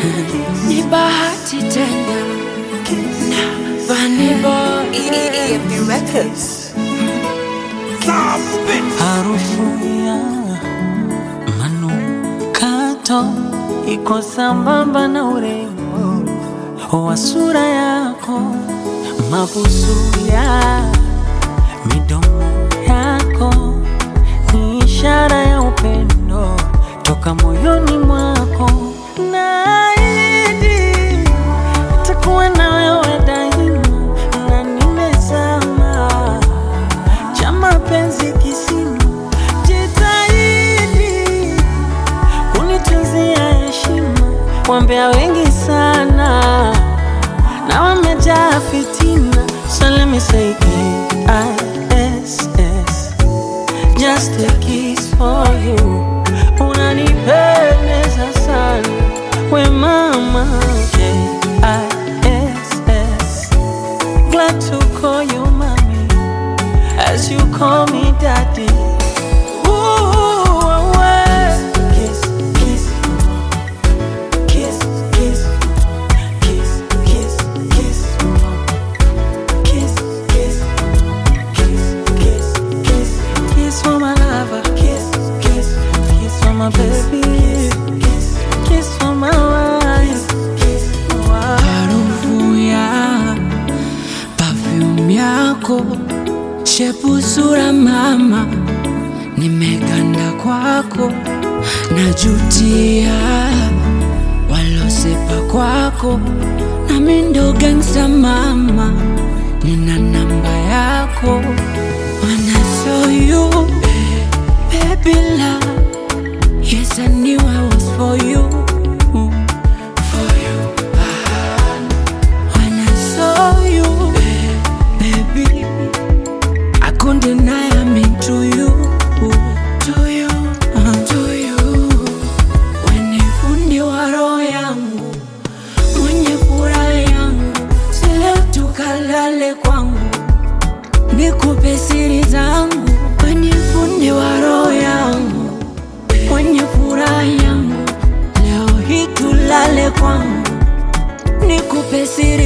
ni bahati tena na Vanilla EFB Records. Harufu ya manukato iko sambamba na urembo wa sura yako, mabusu ya midomo yako ni ishara ya upendo toka moyoni mwako. Naahidi nitakuwa na wewe daima, na nimezama cha mapenzi kisima, jitahidi kunitunzia heshima. Wambea wengi sana na wamejaa fitina, so let me say K-I-S-S, just a kiss for you. Unanipendeza sana we mama, K-I-S-S, glad to call you mommy as you call me daddy. Ooh, away. Kiss, kiss, kiss, kiss, kiss, kiss, kiss, kiss, kiss, kiss, kiss, kiss, kiss for my lover. Kiss, kiss, kiss for my baby. Kiss, kiss for my wife. Kiss, wife. harufu ya perfume yako, shepu sura mama, nimeganda kwako, najutia walosepa kwako, nami ndo gangsta mama, nina namba yako, when I saw you, baby love, yes I knew I was for you, for you. When I saw you, baby, I couldn't deny I'm into you, to you, to you. When you fundi wa roho yangu, mwenye furaha yangu, si leo tukalale kwangu, nikupe siri zangu. When you fundi wa roho yangu, mwenye furaha yangu, leo hii tulale kwangu nikupe siri